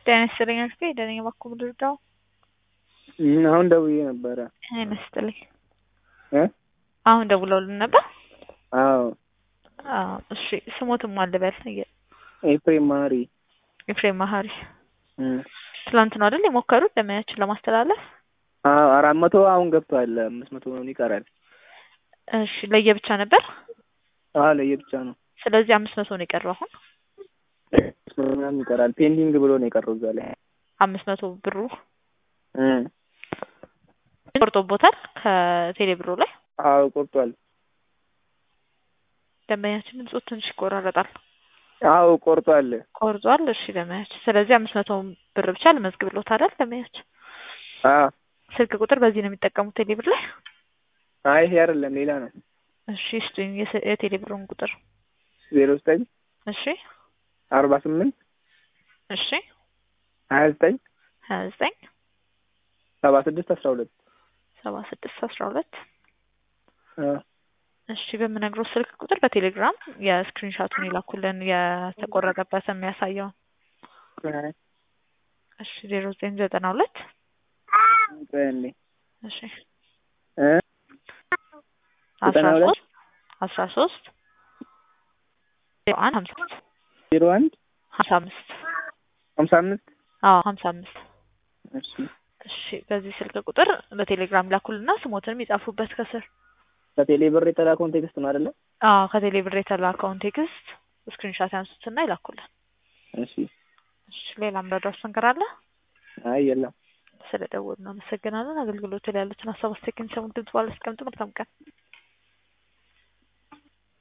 ጤና ይስጥልኝ አክስቴ ደህና እባክዎ ልርዳዎ? አሁን ደውዬ ነበረ። ጤና ይስጥልኝ እ አሁን ደውለውልን ነበር? አዎ አዎ እሺ ስሞትን ማን ልበል? ኤፍሬም መሀሪ ኤፍሬም መሀሪ እም ትላንት ነው አይደል የሞከሩት ደንበኛችን ለማስተላለፍ? አዎ አራት መቶ አሁን ገብቷል አምስት መቶ ነው ይቀራል። እሺ ለየብቻ ነበር? አዎ ለየብቻ ነው። ስለዚህ አምስት መቶ ነው የቀረው አሁን? አምስት መቶ ምናምን ይቀራል ፔንዲንግ ብሎ ነው የቀረው እዛ ላይ አምስት መቶ ብሩ እም ቆርጦቦታል ከቴሌ ብሩ ላይ? አዎ ቆርጧል። ደንበኛችን ድምጾት ትንሽ ይቆራረጣል። አዎ ቆርጧል። ቆርጧል። እሺ ደንበኛችን ስለዚህ አምስት መቶ ብር ብቻ ልመዝግብልዎት አይደል ደንበኛችን? አዎ ስልክ ቁጥር በዚህ ነው የሚጠቀሙት ቴሌ ብር ላይ? አይ ይሄ አይደለም ሌላ ነው። እሺ ስጡኝ የስ- የቴሌ ብሩን ቁጥር። ዜሮ ዘጠኝ እሺ አርባ ስምንት እሺ ሀያ ዘጠኝ ሀያ ዘጠኝ ሰባ ስድስት አስራ ሁለት ሰባ ስድስት አስራ ሁለት አዎ እሺ በምነግረው ስልክ ቁጥር በቴሌግራም የስክሪንሻቱን ይላኩልን የተቆረጠበት የሚያሳየውን። አይ እሺ ዜሮ ዘጠኝ ዘጠና ሁለት ቆይ አንዴ እሺ እ አስራ ዘጠና ሁለት ሶስት አስራ ሶስት ዜሮ አንድ ሀምሳ አምስት ዜሮ አንድ ሀምሳ አምስት ሀምሳ አምስት አዎ ሀምሳ አምስት እሺ እሺ በዚህ ስልክ ቁጥር በቴሌግራም ላኩልና ስሞትንም ይጻፉበት ከስር። በቴሌ ብር የተላከውን ቴክስት ነው አይደለ? አዎ ከቴሌ ብር የተላከውን ቴክስት ስክሪንሻት ያንሱትና ይላኩልን። እሺ እሺ ሌላ ምረዳው ነገር አለ? አይ የለም። ስለደወሉ እናመሰግናለን። አገልግሎቱ ላይ ያሉትን ሀሳብ አስተያየት ሰሙን ድምጽ ባለ አስቀምጡ። መልካም ቀን።